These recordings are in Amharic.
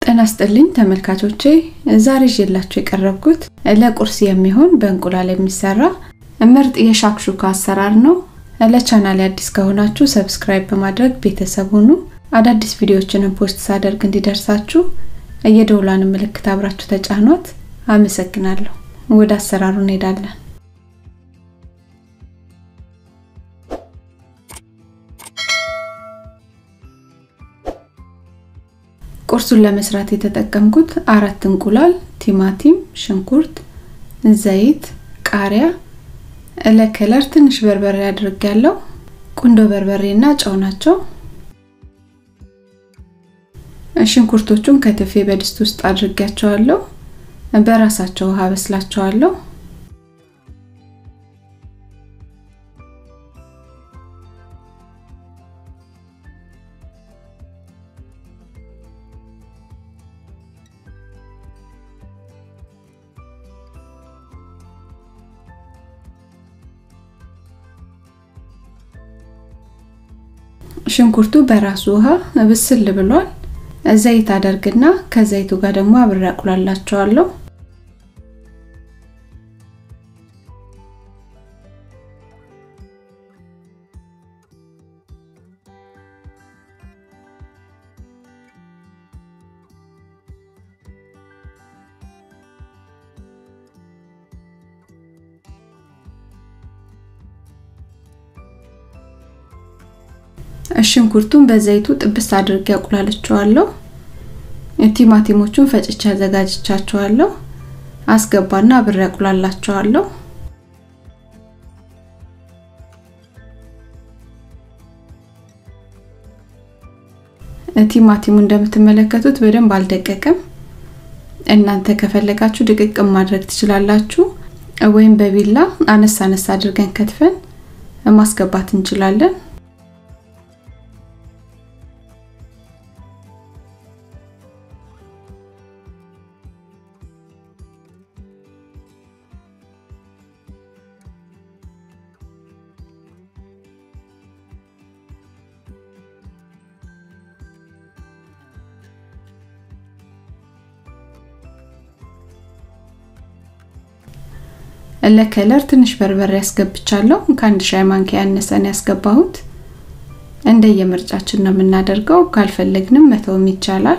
ጤና ይስጥልኝ ተመልካቾቼ፣ ዛሬ ይዤላችሁ የቀረብኩት ለቁርስ የሚሆን በእንቁላል የሚሰራ ምርጥ የሻክሹካ አሰራር ነው። ለቻናሌ አዲስ ከሆናችሁ ሰብስክራይብ በማድረግ ቤተሰብ ሁኑ። አዳዲስ ቪዲዮዎችንም ፖስት ሳደርግ እንዲደርሳችሁ የደውሏን ምልክት አብራችሁ ተጫኗት። አመሰግናለሁ። ወደ አሰራሩ እንሄዳለን። ቁርሱን ለመስራት የተጠቀምኩት አራት እንቁላል፣ ቲማቲም፣ ሽንኩርት፣ ዘይት፣ ቃሪያ፣ ለከለር ትንሽ በርበሬ አድርጌያለሁ። ቁንዶ በርበሬና ጨው ናቸው። ሽንኩርቶቹን ከትፌ በድስት ውስጥ አድርጌያቸዋለሁ። በራሳቸው ውሃ በስላቸዋለሁ። ሽንኩርቱ በራሱ ውሃ ብስል ብሏል። ዘይት አደርግና ከዘይቱ ጋር ደግሞ አብሬ አቁላላቸዋለሁ። ሽንኩርቱን በዘይቱ ጥብስ አድርጌ አቁላልቸዋለሁ። ቲማቲሞቹን ፈጭቼ አዘጋጅቻቸዋለሁ። አስገባና አብሬ አቁላላቸዋለሁ። ቲማቲሙ እንደምትመለከቱት በደንብ አልደቀቀም። እናንተ ከፈለጋችሁ ድቅቅ ማድረግ ትችላላችሁ፣ ወይም በቢላ አነስ አነስ አድርገን ከትፈን ማስገባት እንችላለን። ለከለር ትንሽ በርበሬ ያስገብቻለሁ። ከአንድ ሻይ ማንኪያ ያነሰን ያስገባሁት። እንደየምርጫችን ነው የምናደርገው። ካልፈለግንም መተውም ይቻላል።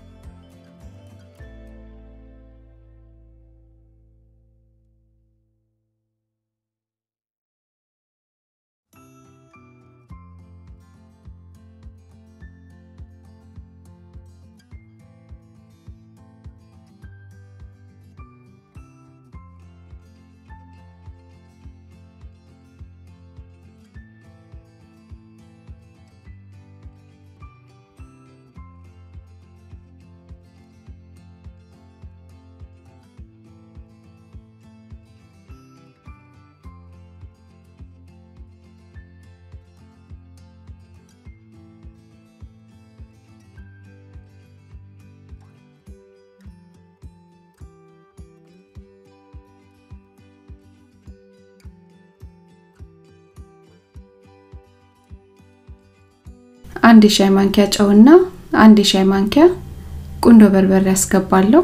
አንድ የሻይ ማንኪያ ጨውና አንድ የሻይ ማንኪያ ቁንዶ በርበሬ ያስገባለሁ።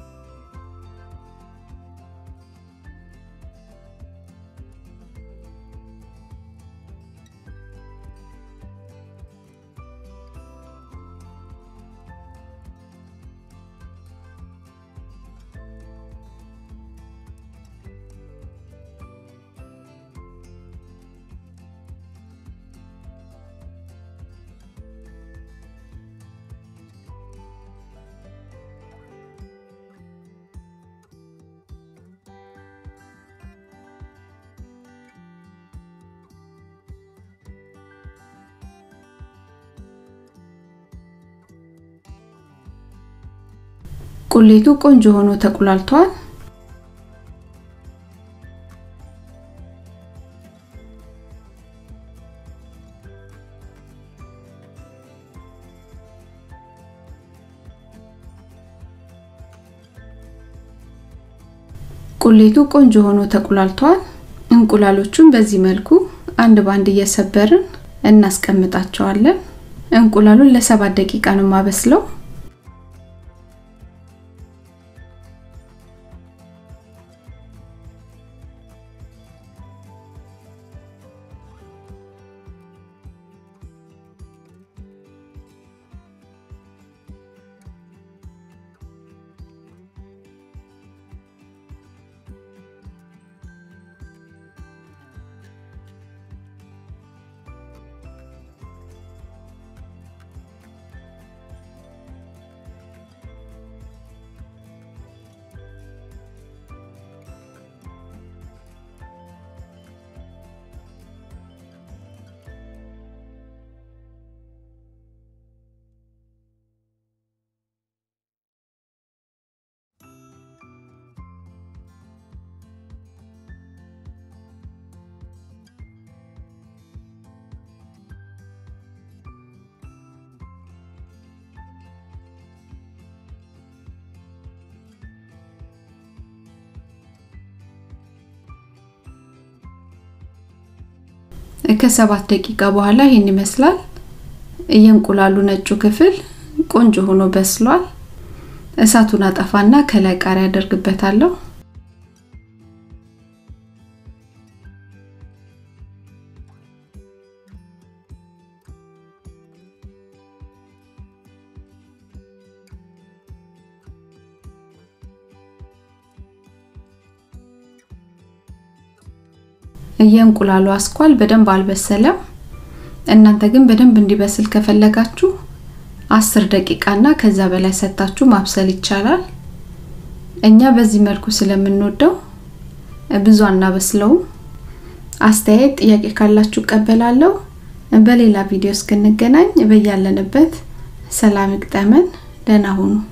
ቁሌቱ ቆንጆ ሆኖ ተቁላልቷል። ቁሌቱ ቆንጆ ሆኖ ተቁላልቷል። እንቁላሎቹን በዚህ መልኩ አንድ ባንድ እየሰበርን እናስቀምጣቸዋለን። እንቁላሉን ለሰባት ደቂቃ ነው ማበስለው። ከሰባት ደቂቃ በኋላ ይህን ይመስላል። የእንቁላሉ ነጩ ክፍል ቆንጆ ሆኖ በስሏል። እሳቱን አጠፋና ከላይ ቃሪያ አደርግበታለሁ። የእንቁላሉ አስኳል በደንብ አልበሰለም። እናንተ ግን በደንብ እንዲበስል ከፈለጋችሁ አስር ደቂቃ እና ከዛ በላይ ሰታችሁ ማብሰል ይቻላል። እኛ በዚህ መልኩ ስለምንወደው ብዙ አናበስለውም። አስተያየት፣ ጥያቄ ካላችሁ እቀበላለሁ። በሌላ ቪዲዮ እስክንገናኝ በያለንበት ሰላም ይግጠመን። ደህና ሁኑ።